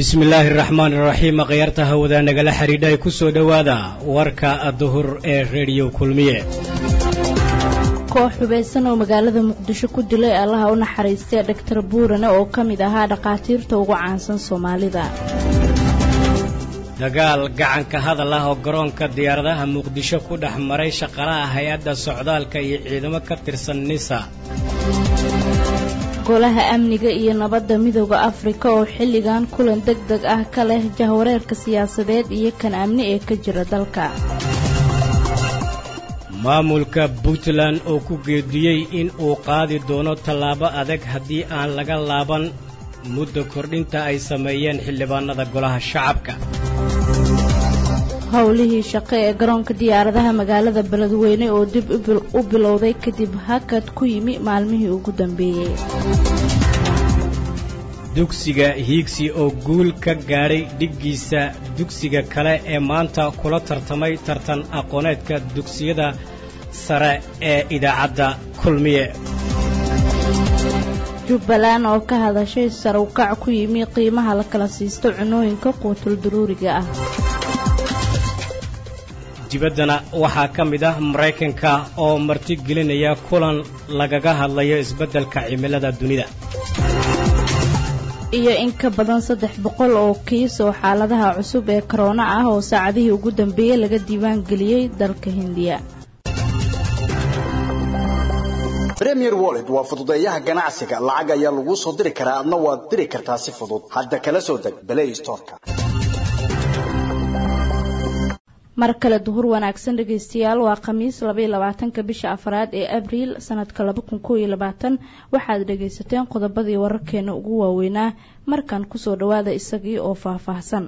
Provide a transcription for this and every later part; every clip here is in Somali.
bismi illaahi araxmaan iraxiim akhyaarta hawada nagala xidhiidha ay ku soo dhowaada warka duhur ee rediyo kulmiye koox xubaysan oo magaalada muqdisho ku dilay allaha u naxariistay dhaktar buurane oo ka mid ahaa dhakhaatiirta ugu caansan soomaalida dagaal gacanka hadal ah oo garoonka diyaaradaha muqdisho ku dhex maray shaqalaha hay-adda socdaalka iyo ciidamo ka tirsan nisa golaha amniga iyo nabadda midooda afrika oo xilligan kulan deg deg ah ka leh jahwareerka siyaasadeed iyo kan amni ee ka jira dalka maamulka puntland oo ku geediyey in uu qaadi doono tallaabo adag haddii aan laga laaban muddo kordhinta ay sameeyeen xildhibaanada golaha shacabka howlihii shaqo ee garoonka diyaaradaha magaalada beledweyne oo dib u bilowday kadib hakad ku yimi maalmihii ugu dambeeyey dugsiga hiigsi oo guul ka gaadhay dhiggiisa dugsiga kale ee maanta kula tartamay tartan aqooneedka dugsiyada sare ee idaacadda kulmiye jubbaland oo ka hadashay sarawkac ku yimi qiimaha la kala siisto cunooyinka quutul duruuriga ah dibaddana waxaa ka mid ah maraykanka oo martigelinaya kulan lagaga hadlayo isbeddelka cimilada dunida iyo in ka badan saddex boqol oo kiis oo xaaladaha cusub ee korona ah oo saacadihii ugu dambeeyey laga diiwaan geliyey dalka hindiya premier wallet waa fududeeyaha ganacsiga lacag ayaa laguu soo diri karaa adna waad diri kartaa si fudud hadda kala soo deg balay storka mar kale duhur wanaagsan dhegaystayaal waa khamiis labaiyo labaatanka bisha afraad ee abriil sanadka laba kun koo iyo labaatan waxaad dhagaysateen qodobadii wararkeena ugu waaweynaa markan kusoo dhawaada isagii oo faahfaahsan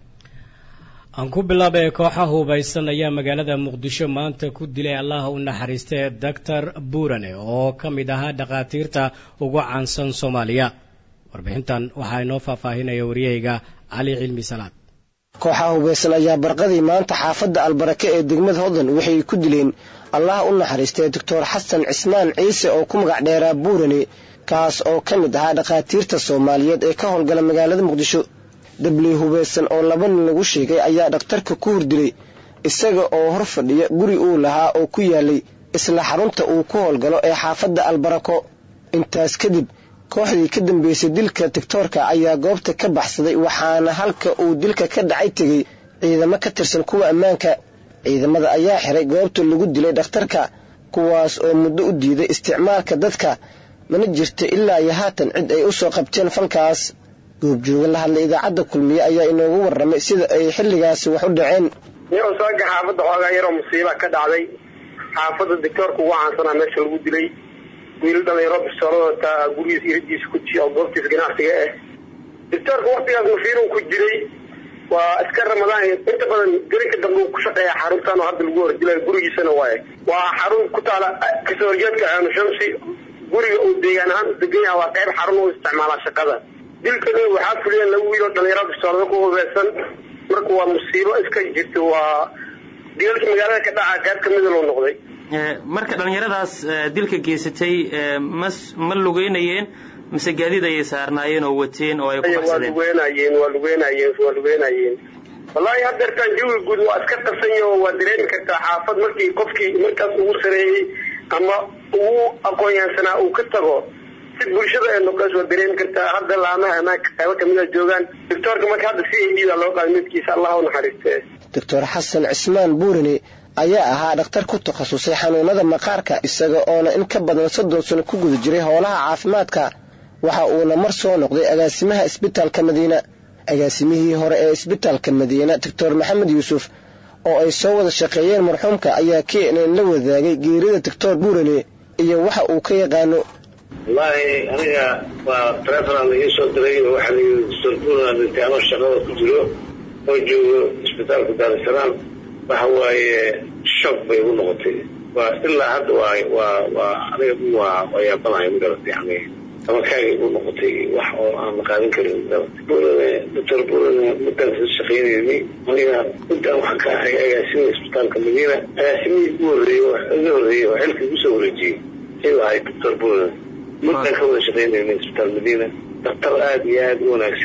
aan ku bilaabay kooxa hubaysan ayaa magaalada muqdisho maanta ku dilay allaha u naxariistay doctor buurane oo ka mid ahaa dhakhaatiirta ugu caansan soomaaliya warbixintan waxaa inoo faahfaahinaya waryahayga cali cilmi salaad kooxaha hubaysan ayaa barqadii maanta xaafadda albarake ee degmada hodan waxay ku dileen allaha u naxariistay doctor xasan cismaan ciise oo ku magac dheeraa buurane kaas oo ka mid ahaa dhakhaatiirta soomaaliyeed ee ka howlgala magaalada muqdisho dabley hubaysan oo laba nin lagu sheegay ayaa dhakhtarka ku hordilay isaga oo hor fadhiya guri uu lahaa oo ku yaalay isla xarunta uu ku howlgalo ee xaafadda albarako intaas kadib kooxdii ka dambeysay dilka tigtoorka ayaa goobta ka baxsaday waxaana halka uu dilka ka dhacay tegey ciidamo ka tirsan kuwa ammaanka ciidamada ayaa xiray goobta lagu dilay dhakhtarka kuwaas oo muddo u diiday isticmaalka dadka mana jirta ilaa iyo haatan cid ay u soo qabteen falkaas goobjooga la hadlay idaacadda kulmiye ayaa inoogu warramay sida ay xilligaasi wax u dhaceen iyagoo saaga xaafadda xoogaa yaroo musiiba ka dhacday xaafadda dictoorka ugu caansanaa meesha lagu dilay wiil dhalinyaro bistoolada gurigiis iridiisa ku ji oo goobtiisa ganacsiga ah dictoorka waktigaas mafiirun ku jiray waa iska ramadaan inta badan gelinka dambe uu ku shaqeeya xaruntan oo hadda lagu hordilayo gurigiisana waaye waa xarun ku taala kasoo horjeedka aanu shamsi guriga uu deegaan ahaan u degan yaha waa qayb xarun u isticmaalaa shaqada dilkana waxaa fuliyeen laba wiil oo dhalinyaro bistoolada ku hubeysan marka waa musiibo iska jirta waa dilalka magaalada ka dhaca qayb kamida loo noqday marka dhallinyaradaas dilka geysatay ma ma lugeynayeen mise gaadiid ayay saarnaayeen oo wateen oo ay ku waa lugeynayeen waa lugeynayeen waa lugeynayeen wallaahi haddeertaan jawiga guud waa iska qarsanyaho waa dareemi kartaa xaafad markii qofkii markaas ugu sareeyey ama ugu aqoonyahansanaa uu ka tago si bulshada ee noqonays waa dareemi kartaa hadda laamaha amaanka qaybo kamida joogaan doctoorka marka hadda si a d da loo qaaday midkiisa allah u naxariistee doctor xasan cismaan buurine ayaa ahaa dhakhtar ku takhasusay xanuunada maqaarka isaga oona in ka badan soddon sano ku guda jiray howlaha caafimaadka waxa uuna mar soo noqday agaasimaha isbitaalka madiina agaasimihii hore ee isbitaalka madiina doctor maxamed yuusuf oo ay soo wada shaqeeyeen marxuumka ayaa keenan la wadaagay geerida doctor buurane iyo waxa uu ka yaqaano wallaahi aniga waa talefonaa la ii soo diray oo waxaa layii doctor buurane dhintay anoo shaqada ku jiro oo joogo isbitaalka daarusalaam waxa waaye shock bay igu noqotay waa ilaa hadda waa waa waa aniga waa waa yaabanahay magarata yani amakaaga igu noqotay wax oo aan la qaadan karin magarata buurane doctor buurane muddaan soo shaqeynayni aniga muddaan waxaan ka ahay agaasimada isbitaalka madiina agaasimihii ugu horreeyey iga horreeyey oo xilka igu soo wareejiyey ayuu ahay doctor buurane muddaan ka wada shaqeynayna isbitaal madiina daktar aada iyo aada u wanaagsan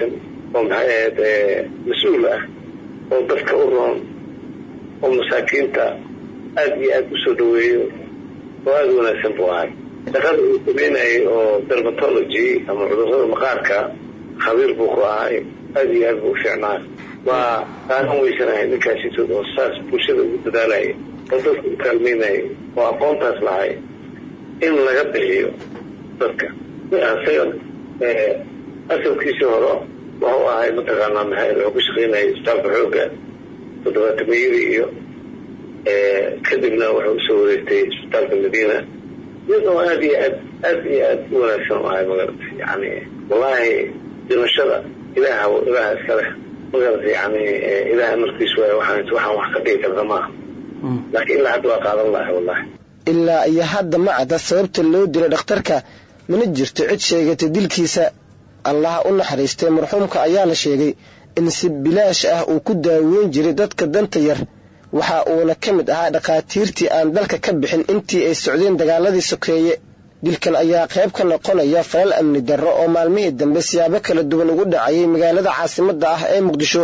oo maxay ahayd mas-uul ah oo dadka u roon oo masaakiinta aada iyo aada usoo dhaweeyo oo aada u wanaagsan buu ahay shaqada uu sameynayay oo dermatology ama cudurrada maqaarka khabiir buu ku ahay aada iyo aad buu u fiicnaa waa qaadan weysanahay ninkaasitood oo saas bulshada ugu dadaalaya oo dadka u kaalmeynaya oo aqoontaas lahay in laga bixiyo dadka isaga asalkiisii hore wuxuu ahay mataqaanaa maxay wuxuu ku shaqeynayay isbitaalka xoogga toddobaatameeyadii iyo kadibna wuxuu usoo wareegtay isbitaalka madiina iyadoo aada iyo aad aada iyo aad u wanaagsan u ahay magaratay yani wallaahi dhimashada ilaaha ilaaha iska leh magaratay yani ilaaha markiis waay waxaan waxaan wax ka dhigi karta maaha laakiin ilaa hadda waa qaadan lahay wallahi ilaa iyo hadda ma cadda sababta loo dilay dhakhtarka mana jirto cid sheegatay dilkiisa allaha u naxariistay marxuumka ayaa la sheegay in si bilaash ah uu ku daaweyn jiray dadka danta yar waxa uuna ka mid ahaa dhakhaatiirtii aan dalka ka bixin intii ay socdeen dagaaladii sokeeye dilkan ayaa qayb ka noqonaya falal amni darro oo maalmihii dambe siyaabo kala duwan ugu dhacayay magaalada caasimadda ah ee muqdisho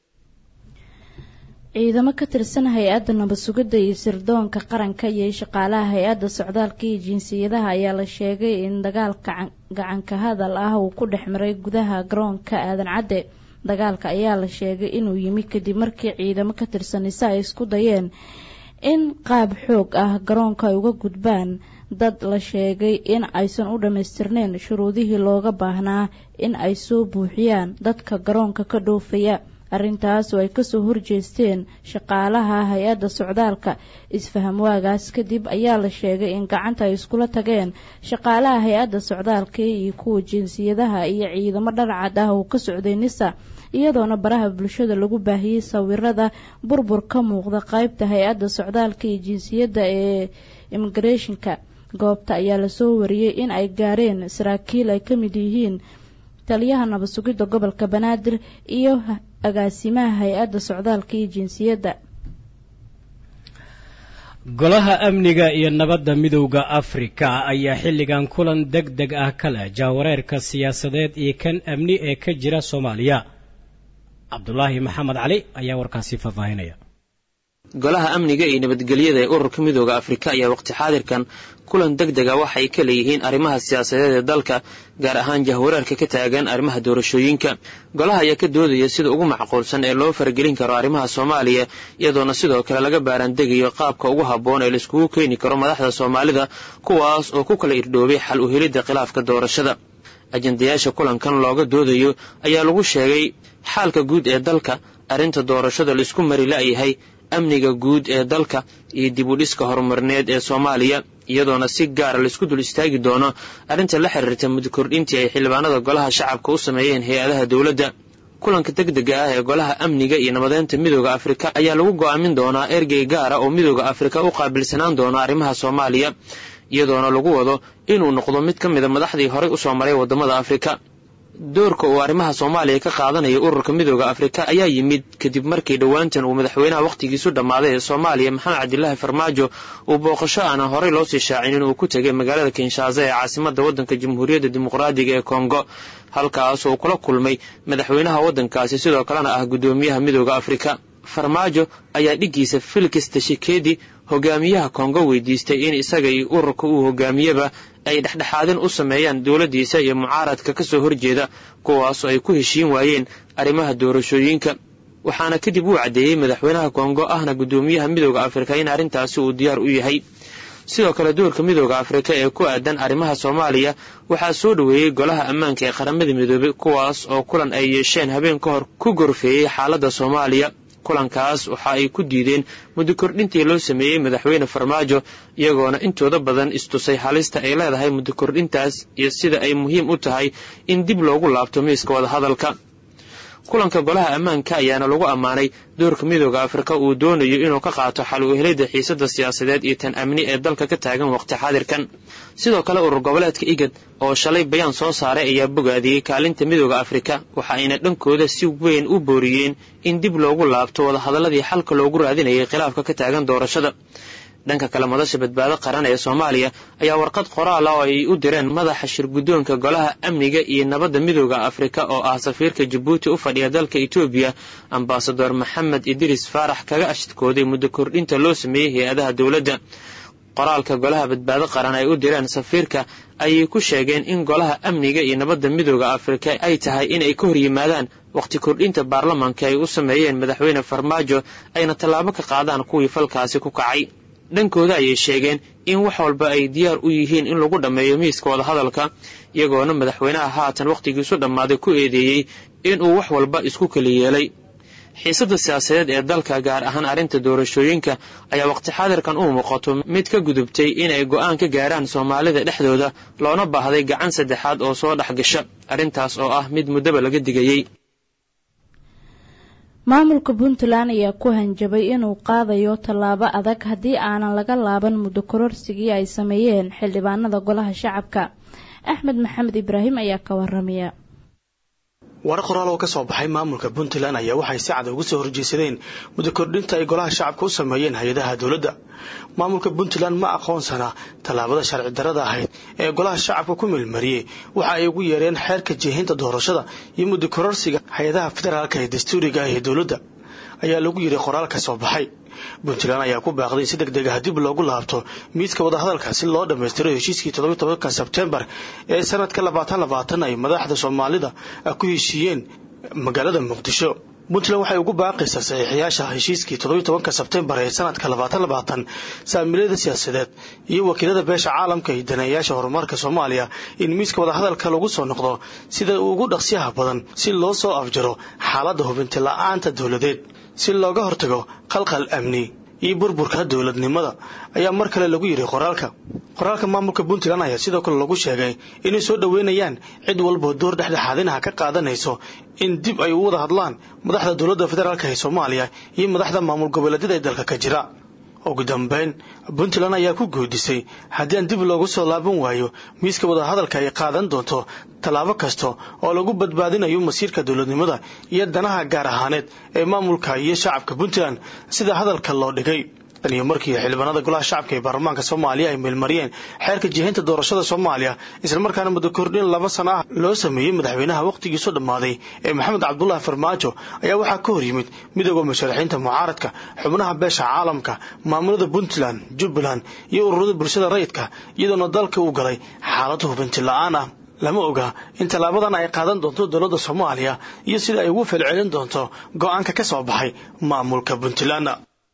ciidamo ka tirsan hay-adda nabad sugidda iyo sirdoonka qaranka iyo shaqaalaha hay-adda socdaalka iyo jinsiyadaha ayaa la sheegay in dagaalka gacanka hadal ah uu ku dhex maray gudaha garoonka aadan cadde dagaalka ayaa la sheegay inuu yimi kadib markii ciidamo ka tirsan ise ay isku dayeen in qaab xoog ah garoonka ay uga gudbaan dad la sheegay in aysan u dhammaystirneyn shuruudihii looga baahnaa in ay soo buuxiyaan dadka garoonka ka dhoofaya arrintaas oo ay kasoo horjeesteen shaqaalaha hay-adda socdaalka isfaham waagaas kadib ayaa la sheegay in gacanta ay iskula tageen shaqaalaha hay-adda socdaalka iyo kuwa jinsiyadaha iyo ciidamo dharcad ah oo ka socday nisa iyadoona baraha bulshada lagu baahiyey sawirada burbur ka muuqda qeybta hay-adda socdaalka iyo jinsiyadda ee immigrationka goobta ayaa lasoo wariyey in ay gaareen saraakiil ay ka mid yihiin taliyaha nabad sugidda gobolka banaadir iyo agaasimaha hay-adda socdaalka iyo jinsiyadda golaha amniga iyo nabadda midowda afrika ayaa xilligan kulan deg deg ah ka leh jaawareerka siyaasadeed iyo kan amni ee ka jira soomaaliya cabdulaahi maxamed cali ayaa warkaasi faahfaahinaya golaha amniga iyo nabadgelyada ee ururka midooda afrika ayaa waqti xaadirkan kulan deg dega waxay ka leeyihiin arrimaha siyaasadeed ee dalka gaar ahaan jahwareerka ka taagan arrimaha doorashooyinka golaha ayaa ka doodaya sida ugu macquulsan ee loo faragelin karo arrimaha soomaaliya iyadoona sidoo kale laga baaraandegayo qaabka ugu habboon ee laiskugu keeni karo madaxda soomaalida kuwaas oo ku kala irdhoobay xal u helidda khilaafka doorashada ajendayaasha kulankan looga doodayo ayaa lagu sheegay xaalka guud ee dalka arrinta doorashada laisku mari la'yahay amniga guud ee dalka iyo dib u dhiska horumarineed ee soomaaliya iyadoona si gaara laisku dul istaagi doono arrinta la xiriirta muddo kordhintii ay xildhibaanada golaha shacabka u sameeyeen hay-adaha dowladda kulanka deg dega ah ee golaha amniga iyo nabadeynta midooda afrika ayaa lagu go'aamin doonaa ergey gaara oo midooda afrika u qaabilsanaan doona arrimaha soomaaliya iyadoona lagu wado inuu noqdo mid ka mida madaxdii horey usoo maray waddamada afrika doorka uu arrimaha soomaaliya ka qaadanayo ururka midooda afrika ayaa yimid kadib markii dhowaantan uu madaxweynaha wakhtigiisu dhammaaday ee soomaaliya maxamed cabdilaahi farmaajo uu booqasho aanan horey loo sii shaacinin uu ku tegay magaalada kinshasa ee caasimadda waddanka jamhuuriyadda dimuqraadiga ee kongo halkaas uu kula kulmay madaxweynaha waddankaasi sidoo kalena ah guddoomiyaha midooda afrika farmaajo ayaa dhiggiisa felix tashikedi hogaamiyaha kongo weydiistay in isaga iyo ururka uu hogaamiyeba ay dhexdhexaadin u sameeyaan dowladdiisa iyo mucaaradka ka soo horjeeda kuwaasoo ay ku heshiin waayeen arrimaha doorashooyinka waxaana kadib uu caddeeyey madaxweynaha kongo ahna guddoomiyaha midooda afrika in arrintaasi uu diyaar u yahay sidoo kale doorka midooda afrika ee ku aadan arrimaha soomaaliya waxaa soo dhoweeyey golaha ammaanka ee qaramada midoobay kuwaas oo kulan ay yeesheen habeen ka hor ku gorfeeyey xaaladda soomaaliya kulankaas waxa ay ku diideen muddo kordhintii loo sameeyey madaxweyne farmaajo iyagoona intooda badan istusay halista ay leedahay muddo kordhintaas iyo sida ay muhiim u tahay in dib loogu laabto miiska wadahadalka kulanka golaha ammaanka ayaana lagu ammaanay doorka midooda afrika uu doonayo inuu ka qaato xal u helidda xiisadda siyaasadeed iyo tan amni ee dalka ka taagan waqti xaadirkan sidoo kale urur goboleedka igad oo shalay bayaan soo saaray ayaa bogaadiyey kaalinta midooda afrika waxa ayna dhankooda si weyn u booriyeen in dib loogu laabto wadahadaladii xalka loogu raadinayay khilaafka ka taagan doorashada dhanka kale madasha badbaado qaran ee soomaaliya ayaa warqad qoraal ah oo ay u direen madaxa shirguddoonka golaha amniga iyo nabadda midooda afrika oo ah safiirka jabuuti u fadhiya dalka etoobiya ambasador maxamed idriis faarax kaga ashadkooday muddo kordhinta loo sameeyey hay-adaha dowladda qoraalka golaha badbaado qaran ay u direen safiirka ayay ku sheegeen in golaha amniga iyo nabadda midooda afrika ay tahay in ay ka hor yimaadaan wakhti kordhinta baarlamaanka ay u sameeyeen madaxweyne farmaajo ayna tallaabo ka qaadaan kuwii falkaasi ku kacay dhankooda ayay sheegeen in wax walba ay diyaar u yihiin in lagu dhammeeyo miiska wadahadalka iyagoona madaxweynaha haatan wakhtigiisu dhammaaday ku eedeeyey inuu wax walba isku keli yeelay xiisadda siyaasadeed ee dalka gaar ahaan arrinta doorashooyinka ayaa waqti xaadirkan u muuqato mid ka gudubtay inay go'aan ka gaaraan soomaalida dhexdooda loona baahday gacan saddexaad oo soo dhex gasha arrintaas oo ah mid muddaba laga digayey maamulka puntland ayaa ku hanjabay inuu qaadayo tallaabo adag haddii aanan laga laaban muddo kororsigii ay sameeyeen xildhibaanada golaha shacabka axmed maxamed ibraahim ayaa ka waramaya warar qoraal oo ka soo baxay maamulka puntland ayaa waxay si cad uga soo horjeesadeen muddo kordhinta ay golaha shacabka u sameeyeen hay-adaha dowladda maamulka puntland ma aqoonsana tallaabada sharci darada ahayd ee golaha shacabka ku meelmariyey waxa ay ugu yeereen xeerka jeehinta doorashada iyo muddo kororsiga hay-adaha federaalka ee dastuuriga ah ee dowladda ayaa lagu yidhi qoraal ka soo baxay puntland ayaa ku baaqday si deg deg ah dib loogu laabto miiska wadahadalka si loo dhammaystiro heshiiskii toddobiy tobanka sebtembar ee sanadka labaatan labaatan ay madaxda soomaalida ku heshiiyeen magaalada muqdisho puntland waxay ugu baaqaysaa saxiixayaasha heshiiskii toddobiy tobanka sebtembar ee sanadka labaatan labaatan saamiilyada siyaasadeed iyo wakiilada beesha caalamka iyo daneeyayaasha horumarka soomaaliya in miiska wadahadalka lagu soo noqdo sida ugu dhaqsiyaha badan si loo soo afjaro xaaladda hubinti la-aanta dowladeed si looga hortago qalqal amni iyo burburka dowladnimada ayaa mar kale lagu yidhi qoraalka qoraalka maamulka puntland ayaa sidoo kale lagu sheegay inay soo dhoweynayaan cid walboo door dhexdhexaadinaha ka qaadanayso in dib ay u wada hadlaan madaxda dowladda federaalk ee soomaaliya iyo madaxda maamul goboleedyada ee dalka ka jira ugu dambeyn puntland ayaa ku goodisay haddii aan dib loogu soo laaban waayo miiska wadahadalka ay qaadan doonto tallaabo kasta oo lagu badbaadinayo masiirka dowladnimada iyo danaha gaar ahaaneed ee maamulka iyo shacabka puntland sida hadalka loo dhigay tan iyo markii xildhibaanada golaha shacabka ee baarlamaanka soomaaliya ay meelmariyeen xeerka jihinta doorashada soomaaliya islamarkaana muddo kordhin laba sana ah loo sameeyey madaxweynaha wakhtigiisu dhammaaday ee maxamed cabdulaahi farmaajo ayaa waxaa ka hor yimid midooda musharaxiinta mucaaradka xubnaha beesha caalamka maamulada puntland jubbaland iyo ururada bulshada rayidka iyadoona dalka uu galay xaalad hubinti la-aan ah lama oga in tallaabadan ay qaadan doonto dowladda soomaaliya iyo sida ay ugu falcelin doonto go-aanka ka soo baxay maamulka puntland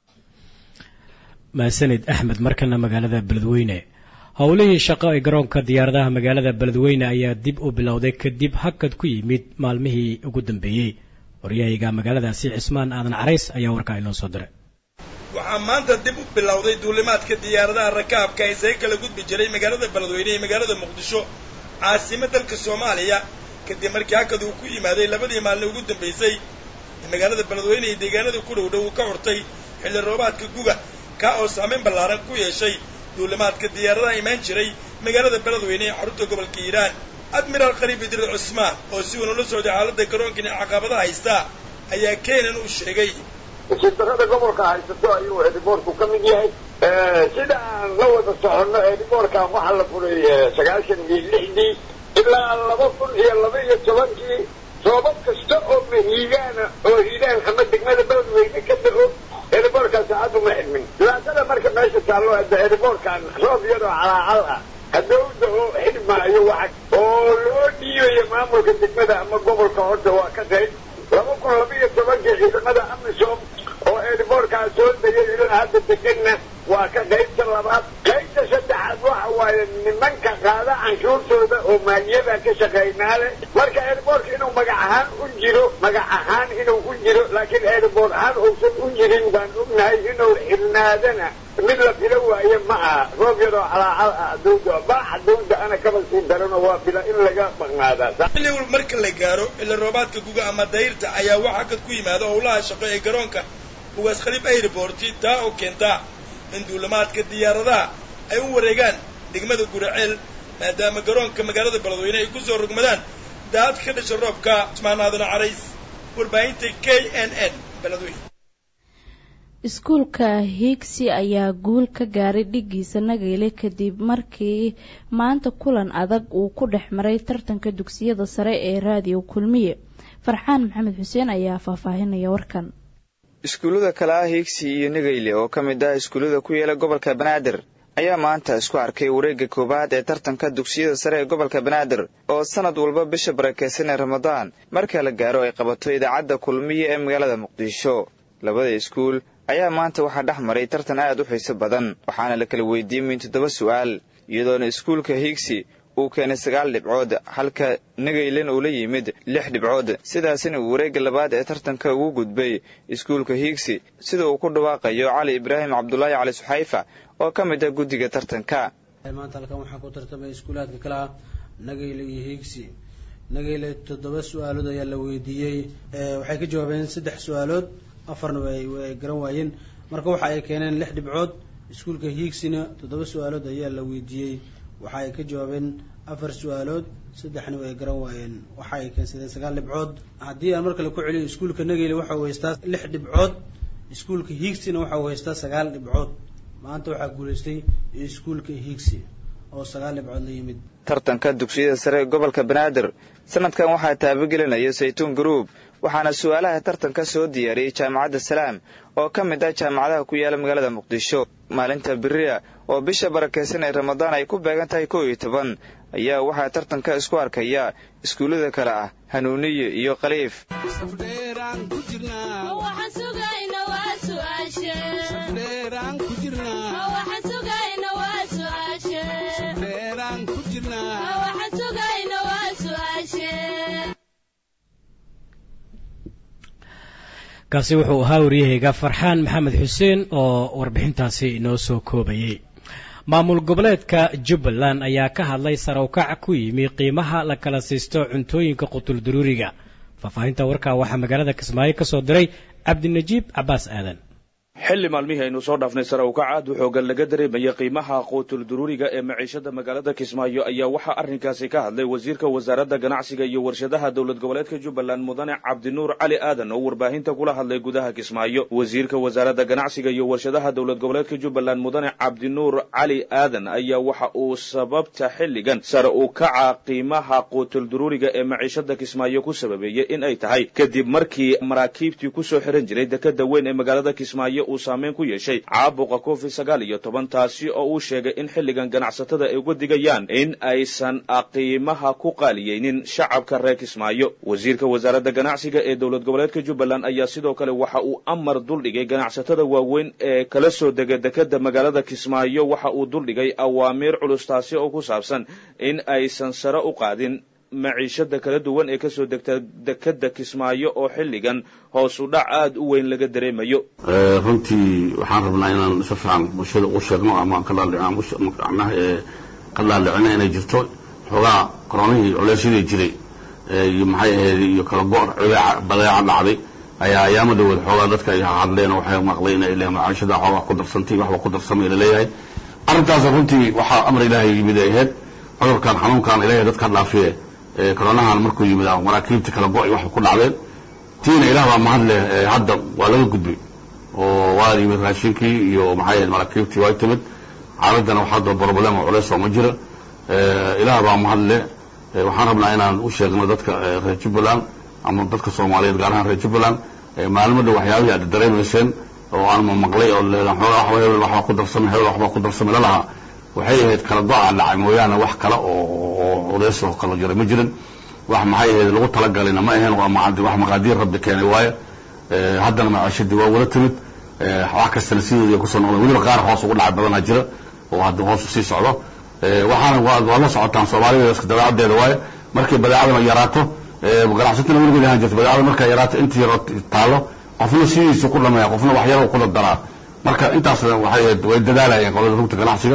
mahadsanid axmed markana magaalada beledweyne howlihii shaqo ee garoonka diyaaradaha magaalada beledweyne ayaa dib u bilowday kadib hakad ku yimid maalmihii ugu dambeeyey waryahayga magaaladaasi cismaan aadan carays ayaa warkaa inoo soo diray waxaa maanta dib u bilowday duulimaadka diyaaradaha rakaabka ee isaga kala gudbi jiray magaalada beledweyne iyo magaalada muqdisho caasimo dalka soomaaliya kadib markii hakad uu ku yimaaday labadii maalin ugu dambaysay magaalada beledweyne iyo deegaanada ku dhow dhow uu ka hortay xilli roobaadka guga ka oo saameyn ballaaran ku yeeshay duulimaadka diyaaradaha imaan jiray magaalada beledweyne ee xarunta gobolka hiiraan admiraal qariib idriil cusmaan oo si weyn ula socday xaaladda garoonkan ee caqabadaha haysta ayaa keenan uu sheegay darada gobolka haysato ayuu ediboorku ka mid yahay sida aan la wada soconno ediboorkan waxaa la furay sagaashan iyo lixdii ilaa laba kun iyo laba iyo tobankii roobab kasta oo mahiigaana oo hiiraan ama degmada beledweyne ka da-o ediboorkaan saacad uma xidmin dhibaatada marka meesha taallo hadda ediboorkan roob yaroo calaacal ah hadowda oo xidhmaayo waxa oo loo dhiibayo maamulka degmada ama gobolka horta waa ka qayb laba kun laba iyo tobankii ciidamada amisom oo ediboorkaa soo degay ilaa hadda deganna waa ka qaybta labaad qaybta saddexaad waxa waaye nimanka qaada canshuurtooda oo maaliyada ka shaqaynaa leh marka ediboorka inuu magac ahaan u jiro magac ahaan inuu u jiro laakiin ediboor ahaan uusan u jirin baan ognahay inuu xirnaadana mid la filo waaye ma aha roob yaroo calaacal ah dawda baaxa dawda ana kaba sii darano waa bila in laga maqnaadaa xilli wal marka la gaaro xilli roobaadka guga ama dayrta ayaa wax hakad ku yimaada howlaha shaqo ee garoonka ugaas khaliib airborti taa oo keenta in duulimaadka diyaaradaha ay u wareegaan degmada guraceel maadaama garoonka magaalada beledweyne ay kusoo rogmadaan daad ka dhasha roobka usmaan aadan carays warbaahinta k n n beledweyne iskuulka hiigsi ayaa guul ka gaaray dhigiisa nageyle kadib markii maanta kulan adag uu ku dhex maray tartanka dugsiyada sare ee raadiyo kulmiye farxaan maxamed xuseen ayaa faahfaahinaya warkan iskuullada kale ah hiigsi iyo nageyle oo ka mid ah iskuullada ku yaela gobolka banaadir ayaa maanta isku arkay wareegga koowaad ee tartanka dugsiyada sare ee gobolka banaadir oo sanad walba bisha barakeysan ee ramadaan marka la gaaro ay qabato idaacadda kulmiye ee magaalada muqdisho labada iskuul ayaa maanta waxaa dhex maray tartan aad u xiiso badan waxaana la kala weydiiyey min toddoba su'aal iyadoona iskuulka hiigsi uu keenay sagaal dhibcood halka nagaylen uu la yimid lix dhibcood sidaasina uu wareegga labaad ee tartanka ugu gudbay iskuulka hiigsi sida uu ku dhawaaqayo cali ibraahim cabdulaahi cali suxayfa oo ka mid ah guddiga tartanka maanta halkan waxaa ku tartamay iskuulaadka kale ah nagayle iyo hiigsi nagayle toddoba su-aalood ayaa la weydiiyey waxay ka jawaabeen saddex su-aalood afarna way garan waayeen marka waxa ay keeneen lix dhibcood iskuulka hiigsina toddoba su-aalood ayaa la weydiiyey waxa ay ka jawaabeen afar su-aalood saddexna way garan waayeen waxa ay keensadeen sagaal dhibcood haddii aan mar kale ku celiyo iskuulka nageyle waxa uu haystaa lix dhibcood iskuulka hiigsina waxa uu haystaa sagaal dhibcood maanta waxaa guulaystay iskuulka hiigsi oo sagaal dhibcood la yimid tartanka dugsiyada sare ee gobolka banaadir sanadkan waxaa taabagelinaya saytuun group waxaana su-aalaha tartanka soo diyaariyey jaamacadda salaam oo ka mid ah jaamacadaha ku yaala magaalada muqdisho maalinta beriya oo bisha barakeysan ee ramadaan ay ku beegan tahay kow iyo toban ayaa waxaa tartanka isku arkaya iskuullada kale ah hanuuniye iyo khaliif kaasi wuxuu ahaa waryahayga farxaan maxamed xuseen oo warbixintaasi inoo soo koobayey maamul goboleedka jubbaland ayaa ka hadlay sarawkac ku yimi qiimaha la kala siisto cuntooyinka qutuldaruuriga faahfaahinta warkaa waxaa magaalada kismaayo ka soo diray cabdinajiib cabbaas aadan xilli maalmihii aynu soo dhaafnay sare ukac aad u xoogan laga dareemayay qiimaha quutul duruuriga ee maciishada magaalada kismaayo ayaa waxaa arrinkaasi ka hadlay wasiirka wasaaradda ganacsiga iyo warshadaha dowlad goboleedka jubbaland mudane cabdinuur cali aadan oo warbaahinta kula hadlay gudaha kismaayo wasiirka wasaaradda ganacsiga iyo warshadaha dowlad goboleedka jubbaland mudane cabdinuur cali aadan ayaa waxa uu sababta xilligan sare u kaca qiimaha quutul duruuriga ee maciishada kismaayo ku sababeeyey in ay tahay kadib markii maraakiibtii kusoo xiran jiray dekada weyn ee magaalada kismaayo uu saameyn ku yeeshay caabuqa covid sagaal iyo toban taasi oo uu sheegay in xilligan ganacsatada ay uga digayaan in aysan qiimaha ku qaaliyeynin shacabka reer kismaayo wasiirka wasaaradda ganacsiga ee dowlad goboleedka jubbaland ayaa sidoo kale waxa uu amar duldhigay ganacsatada waaweyn ee kala soo dega dekada magaalada kismaayo waxa uu duldhigay awaamiir culus taasi oo ku saabsan in aysan sare u qaadin maciishada kala duwan ee kasoo degta dekada kismaayo oo xilligan hoos u dhac aada u weyn laga dareemayo runtii waxaan rabnaa inaan si fiican bulshada u sheegno ama macnaha ka dhaadhicino inay jirto xoogaa koronihii culeysyadii jiray iyo maxay ahayd iyo kala go' badeeca dhacday ayaa ayaama dhawood xoogaa dadka ay hadleen oo waxay maqlay inay leeyahay macaashada xoogaa ku darsantay waxba ku darsamay laleeyahay arrintaas runtii waxaa amar ilaahay yimid ay ahayd cudurkan xanuunkan ilaahay dadka dhaafiye koronahan markuu yimid maraakiibta kala go' waxba ku dhacdeen tiina ilaah baa mahad leh hadda waa laga gudbay oo waa yimid raashinkii iyo maxay ahayd maraakiibtii waa timid caaladdana wax hadda problem oo culeys oo ma jira ilaah baa mahad leh waxaan rabnaa inaan u sheegno dadka reer jubbaland ama dadka soomaaliyeed gaar ahaan reer jubbaland maalmo dhow waxyaabihii aad dareemayseen oo aan maqlay oo xoogaa hebel waxbaa ku darsamay hebel waxbaa ku darsamay lalahaa waxay ahayd kala go-a dhacay mooyaane wax kale oo culeys oo kala jira ma jirin wax maxay ahayd lagu talagalina ma ahayn waa wax maqaadiir rabbi keenay waaye haddana maciishadii waa wada timid wax kastana sidoodii kusoo noqdeen weliba qaar hoos ugu dhacay badanaa jira oo hadda hoos usii socdo waxaana waa la socotaan soomaalida iska dabeecadeeda waaye markay badeecadana yaraato ganacsatana weligeed ahaan jirta badeecada markay yaraato intii yaro taalo qofna sidiisu ku dhameeya qofna wax yaro ku dardaraa marka intaasna waxay way dadaalayeen qolada rugta ganacsiga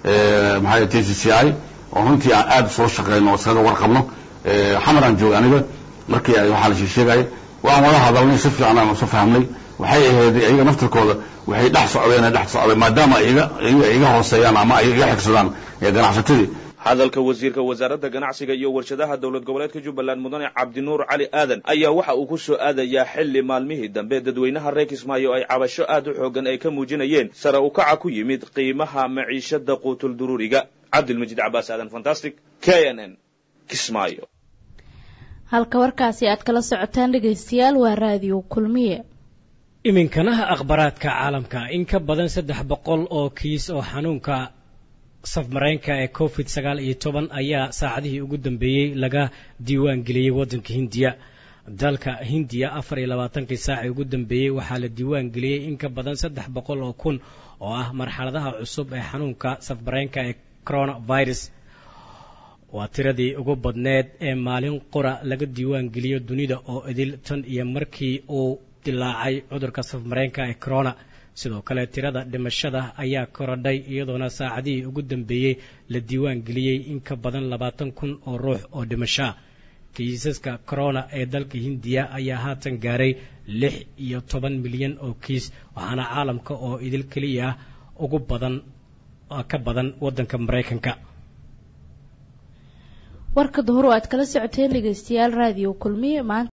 maxaa t c c i oo runtii aan aada soo shaqeyno oo iskaga warqabno xamaraan jooga aniga markii ay waxaa la sheegay waan wada hadalnay si fiican aan isu fahmnay waxay ahayd iyaga naftirkooda waxay dhex socdeen dhex socdeen maadaama iga iga hooseeyaan ama ay iga xigsadaan ee ganacsatadii hadalka wasiirka wasaaradda ganacsiga iyo warshadaha dowlad goboleedka jubbaland mudane cabdinuur cali aadan ayaa waxa uu ku soo aadayaa xilli maalmihii dambe dadweynaha reer kismaayo ay cabasho aad u xoogan ay ka muujinayeen sare u kaca ku yimid qiimaha maciishada quutul duruuriga cabdilmajiid cabaas aadan fantastic k n n kismaayo halka warkaasi aad kala socotaan dhegaystayaal waa raadiyo kulmiye iminkanaha akhbaraadka caalamka in ka badan saddex boqol oo kiis oo xanuunka safmareenka ee covid sagaal iyo toban ayaa saacadihii ugu dambeeyey laga diiwaan geliyey waddanka hindiya dalka hindiya afar iyo labaatankii saacii ugu dambeeyey waxaa la diiwaan geliyey in ka badan saddex boqol oo kun oo ah marxaladaha cusub ee xanuunka safmareenka ee coronavirus waa tiradii ugu badneed ee maalin qura laga diiwaan geliyo dunida oo idil tan iyo markii uu dilaacay cudurka safmareenka ee corona sidoo kale tirada dhimashada ayaa korodhay iyadoona saacadihii ugu dambeeyey la diiwaan geliyey in ka badan labaatan kun oo ruux oo dhimashaa kiisaska corona ee dalka hindiya ayaa haatan gaaray lix iyo toban milyan oo kiis waxaana caalamka oo idil keliya ugu badan ka badan waddanka maraykanka warka duhur oo aad kala socoteen dhegaystayaal raadiyo kulmiye maanta